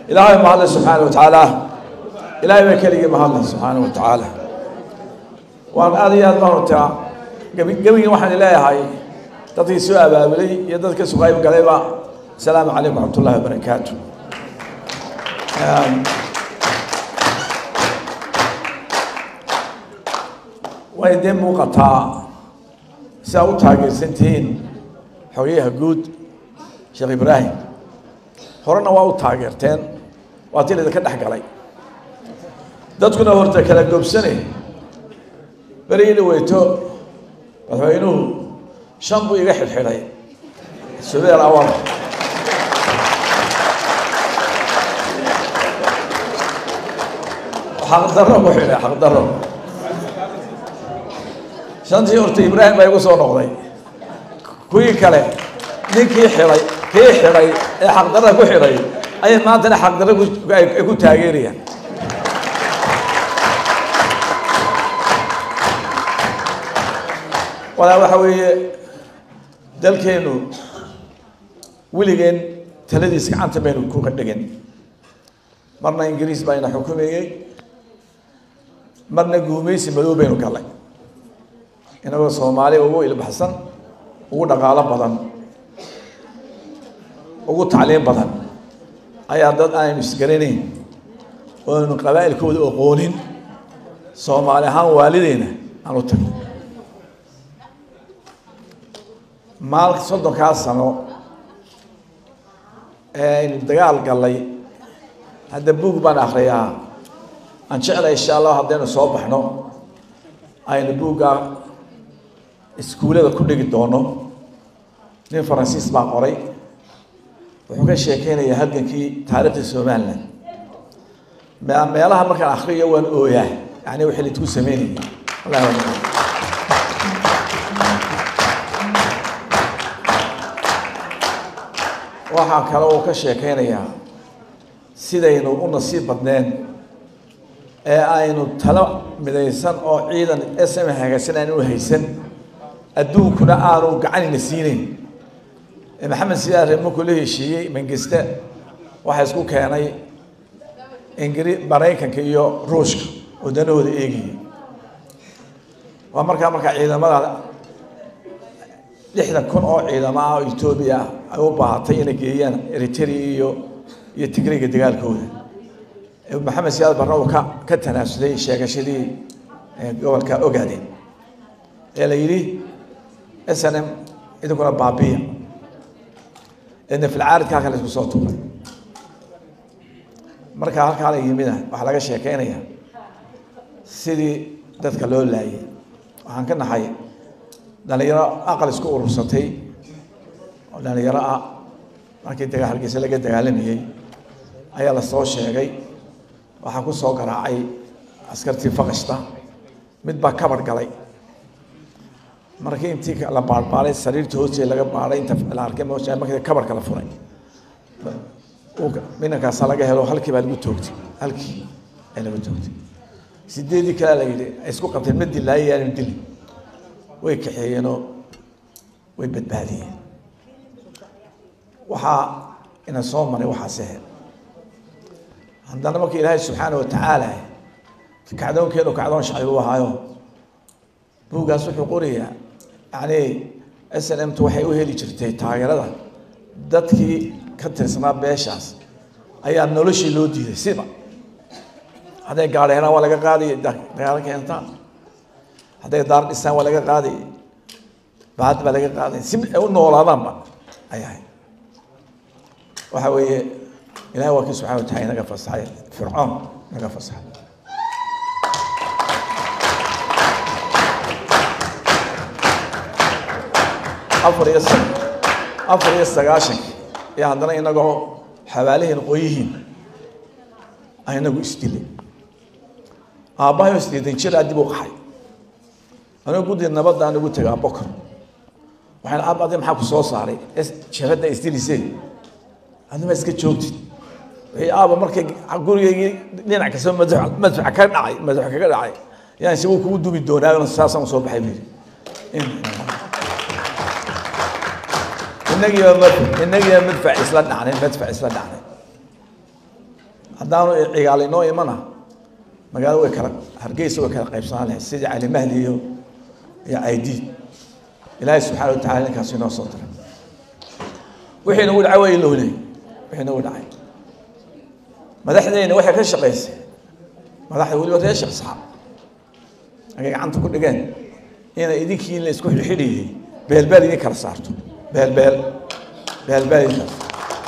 ilaahay mahadle subxaana wa tacaala ilaahay baa keligii mahadle subxaana wa tacaala waan aad iyo aad baan hortaa gebi gebigii waxaan leeyahay dadkii soo abaabulay iyo dadka soo qayb galayba asalaamu calaykum waraxmat ullahi wabarakaatu way dee muuqataa si aa u taageersantihiin xogeyaha guud sheekh ibraahim horena waa u taageerteen waa tii laydinka dhex galay dadkuna horta kala goobsane berigii weyto madaxweynuhu shan buu iga xidhxidhay subeer awal xaqdaro ku xidhay xaqdaro shantii horta ibraahim baa igu soo noqday kuwii kale ninkii xidhay kii xidhay ee xaqdarada ku xidhay ayay maantana xaqdarra ay ku taageerayaan walaa waxa weeye dalkeenu weligeen taladiis gacanta baynu kuka dhigin marna ingiriis baa ina xukumayey marna guumaysi madow baynu galay inagoo soomaali ugu ilbaxsan ugu dhaqaalo badan ugu tacliim badan ayaa dad aynu isgaranayn oo aynu qabaa'ilkooda oqoonin soomaali ahaan waalideyna aan u tagnay maal soddonkaa sano ee aynu dagaal gallay hadda buug baan akriyaa aan jeclay insha allah haddaynu soo baxno aynu buuggaa iskuullada ku dhigi doono nin faransiis baa qoray wuxuu ka sheekeynayaa halgankii taariikhda somalilan meelaha markaan akriyo waan ooyaa yani wixii laidku sameynayay wallahi waan waxaa kale uu ka sheekeynayaa sidaynu u nasiib badneen ee aynu talo midaysan oo ciidan sm hagaagsan aanu haysan adduunkuna aanu gacanina siinayn maxamed siyaare markuu la heshiiyey mangiste waxaa isku keenay ingiri maraykanka iyo ruushka oo danahooda eegayay waa markaa markaa ciidamada lixdan kun oo ciidamo ah oo etoobiya ay u baahatay inay geeyaan eritrea iyo iyo tigriga dagaalkooda maxamed siyaad barna uu ka ka tanaasulay sheegashadii gobolka ogaadeen ee la yidhi s n m idinkuna baabiya eedna filcaaridka halkan la isku soo tuuray marka halkaa la yimida waxaa laga sheekeynaya sidii dadka loo laayay waxaan ka naxay dhalinyaro aqal isku urursatay oo dhalinyaro ah markii daga hargeysa laga dagaalamayey ayaa la soo sheegay waxaa ku soo garaacay askartii faqashta mid baa kabar galay markii intii la baarbaaray sariirta hoosteeda laga baaray inta la arkay moosha markii kabarka la furay minankaasaa laga helo halkii baa lagu toogtay halkii ay lagu toogtay sideedii kalea la yidhi ay isku qabteen ma dilaayo yaanu dilin way kaxeeyeenoo way badbaadiyeen waxaa ina soo maray waxaas ahayd haddana marka ilaahay subxaana wa tacaala kacdoonkeenu kacdoon shacbi u ahaayo buuggaas wuxuu qorayaa yani s n m t waxay u heli jirtay taageerada dadkii ka tirsanaa beeshaas ayaa noloshii loo diiday siba hadday gaadhi helaan waa laga qaaday dagaalo keentaan hadday daar dhisaan waa laga qaaday baad baa laga qaaday si ay u noolaadaanba ay ahayd waxa weeye ilahay waa kii subxana wa taala inaga fasaxay fircoon inaga fasaxay afar iyo afar iyo sagaashanki iyo haddana inagoo xabaalihiin qoyihiin aynagu isdilay aabbahay oo isdiidan jiraa dib u qaxay anigo guddi nabadda aan ugu tegaa bokor waxaan aab adi maxaa ku soo saaray jabadda isdilisee adima iska joogtid wixii aaba markay gurigaygii dhinac kasta madax madfac ka dhacay madax kaga dhacay yaan si wuu kugu dubi doonaa saasaan soo baxay buu yidhi inagiiba mad inagiiba madfac isla dhacnay madfac isla dhacnay haddaanu cigaali noo imana magaalo way kala hargeysa way kala qaybsanaan lahayd sidii cali mahdi iyo iyo aidiid ilaahay subxaana watacala ninkaas inoo soo diray wixii nagu dhacay waa ilowley wixii nagu dhacay madaxdeyna waxay ka shaqaysay madaxda weliba reer sheekh saxaab agay gacanta ku dhigeen inay idinkii la isku xidhxidhiyey beelbeel idin kala saarto beelbeel beelbeel idin kala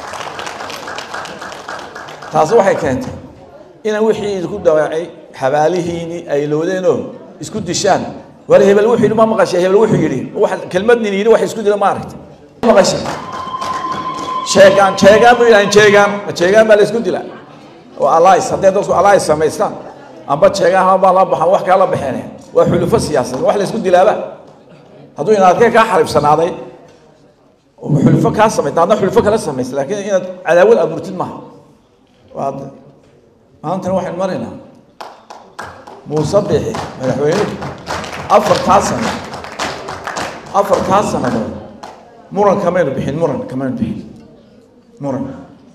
taasi waxay keentay ina wixii idinku dhawaacay xabaalihiini ay loodeenoo isku dishaan war hebel wuxuu yidhi ma maqashay hebel wuxuu yidhi wax kelmad nin yidhi wax isku dila ma aragtay ma maqashay sheegaan sheegaan buu yidhahan sheegaan ma sheegaan baa la isku dilaa oo allies hadday dadku allies samaystaan amba sheegaan haba la baxan wax kaa la baxeen waa xulufo siyaasadeed wax la isku dilaaba hadduu inaadkee kaa xaribsanaaday oo xulufo kaa samaysta hadna xulufo kala samaysta laakiin inaad cadaawad abuurtid maaha waa maantana waxaynu maraynaa muuse bixi madaxweynuhu afartaa sano afartaa sanadood muran kamaynu bixin muran kamaynu bixin muran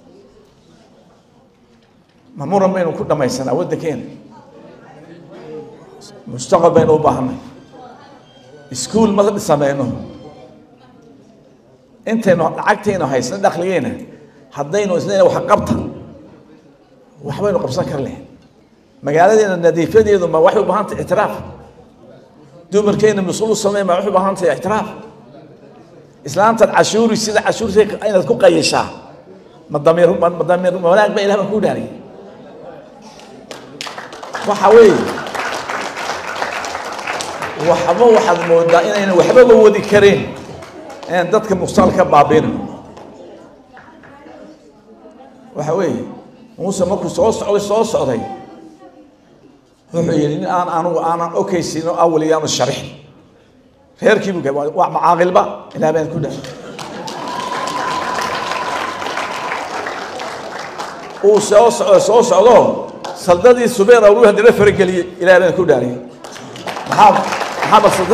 ma muran baynu ku dhamaysanaa waddankeena mustaqbal baynu u baahanay iskuol ma sameyno intaynu lacagtaynu haysna dhakligeena haddaynu isna wax qabta waxbaynu qabsan kar leh magaaladeena nadiifadeedu ma waxay u baahan tahay ictiraaf dumarkeena mas-uul u samey ma waxay u baahan tahay ictiraaf islaantaad cashuuri sida cashuurta inaad ku qayishaa ma damiir ma damiir wanaag ba ilah baan ku dhaariyay waxa weeye waxba waxaad moodaa inayna waxbaba wadi kareen inaan dadka muqtaal ka baabiino waxa weeye muuse markuu soo socday soo socday wuxuu yidhi nin aan anugu aanan okaysiino awal iyaanu sharix reerkiibu waa macaaqilba ilaa baan ku dhahay uu soo socdo soo socdo saldadii subeer awlu haddana farageliyey ilaa baan ku dhaariyay maxaa maxaa masalda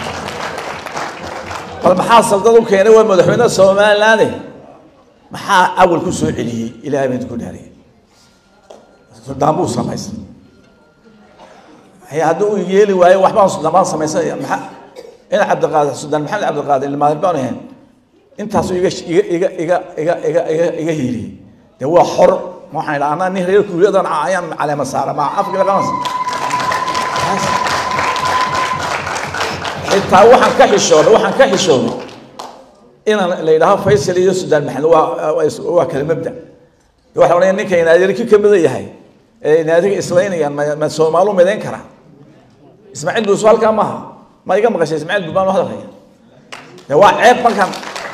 bal maxaa saldad u keenay waa madaxweynaha somalilaande maxaa awal ku soo celiyey ilaa baan ku dhaariyay suldaan buu samaystay haddii uu yeeli waayo waxbaan suldaan samaysanaya maxaa ina cabdiqaadir suldaan maxamed cabdiqaadir ilmaadir baan ahayn intaasuu iga iga iga iga iga iga iga hiiliyey dee waa xor waxaan idhaa anaa nin reer kuuliyadan ayaan caleema saara maa afka laqanas xitaa waxaan ka xishooday waxaan ka xishooday inaan la yidhaaho faysal iyo suldaan maxamed waa waa kala mabda waxa odhanaya ninka inaadirki ka mida yahay ee inaadiga islaynayaan ma ma soomaalu midayn karaa ismaaciil buusu halkaa maaha ma iga maqashay ismaaciil buu baan u hadalhaya de waa ceeb markaan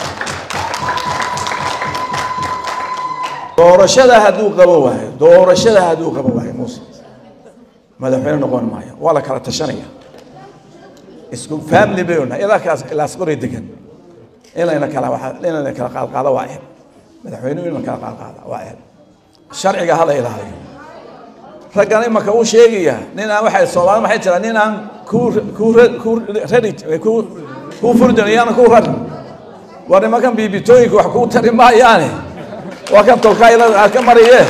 doorashada hadduu qabo waayo doorashada hadduu qabo waayo muuse madaxweyne noqon maayo waa la kala tashanaya isku family baynu nahay ilaa kaas ilaas qoray degan in layna kala waxa in layna kala qaadqaado waa ceeb madaxweynuhu in la kala qaadqaada waa ceeb sharciga hala ilaaliyo raggan imaka uu sheegaya nin aan waxay soomaalida maxay tiraa nin aan ku ku ku rari ku ku furdin iyana ku rar war nimankan biibitooyinka wax kuu tari maayaane waa kan tolkaayla aad ka mariye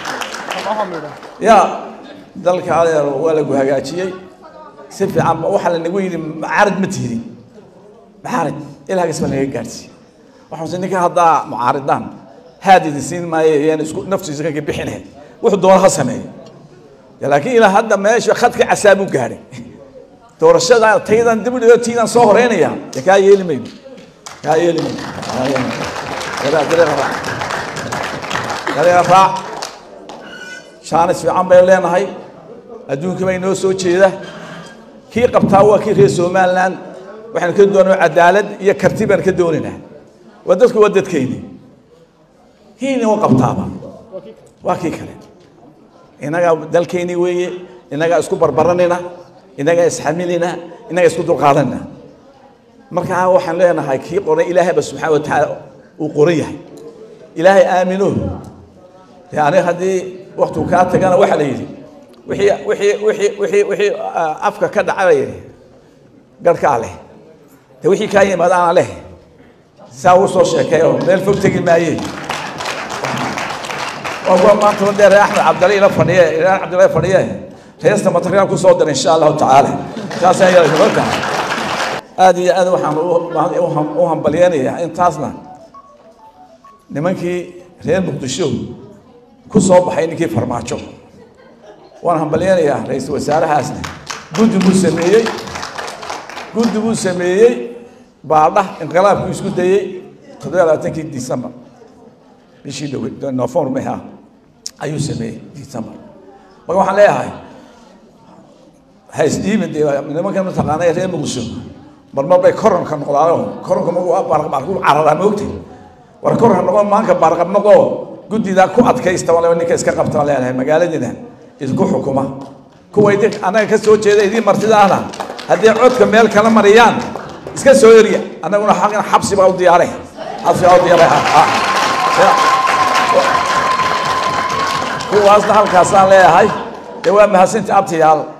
ya dalka adeer waa lagu hagaajiyey si fiican waxaa lanagu yidhi mucaarad ma tihdi mucaarad ilaagas baa naga gaadhsiiye waxaase ninka haddaa mucaaridaan haad idin siin maayo yaan isku naftiisa kanka bixinahay wuxuu doona ha sameeyo laakiin ilaa hadda meesha khadka casaabuu gaadhay doorashada taydan dib u dhigo tiidan soo horeynaya dee kaa yeeli mayno kaa yeeli mayno kaa yeeli mayno dareera raac dareera raac shaanis fiican baynu leenahay adduunka bay noo soo jeeda kii qabtaa waa kii reer somaliland waxaynu ka doonaa cadaalad iyo karti baan ka doonaynaa waa dadku waa dadkeyni kiina u qabtaaba waa kii kale innagaa dalkeyni weeye innagaa isku barbaranayna innagaa isxamilina innagaa isku dulqaadanayna markaa waxaan leenahay kii qoray ilaahayba subxaana wa tacaala uu qoran yahay ilaahay aamino dee aniga haddii waktigu kaa tagana waxaa la yidhi wixii wixii wixii wixii wixii afka ka dhacay garhkaa leh de wixii kaa yimaada ana leh saa uu soo sheekeeyo meel fog tegi maaye waa kuwa maanta dee reer axmed cabdali ila fadhiye reer cabdilla fadhiye reesta material kusoo dira insha allahu tacaala saas ayaa marka aada iyo aad waxaan u hambalyeynayaa intaasna nimankii reer muqdisho ku soo baxay ninkii farmaajo waan hambalyeynayaa ra-iisul wasaarahaasna guddi buu sameeyey guddi buu sameeyey baadha inqilaabkuu isku dayey toddobiya labaatankii december bishii dhowe november meha ayuu sameeyey december marka waxaan leeyahay ha isdhiibin dee nimankan mataqaana ee reer muqdisho marmar bay koronka noqdaano koronka magu baarqabaarku cararaa moogtay war koronka noqon maanka baarqab noqo guddidaa ku adkaysta waliba ninka iska qabta leenahay magaaladiina isku xukuma kuwa idin annaga ka soo jeeda idiin martidaana haddii codka meel kala mariyaan iska soo eriya annaguna xaqin xabsi baa u diyaaray xabsi baa u diyaaray kuwaasna halkaasaan leeyahay dee waa mahadsanti abtiyaal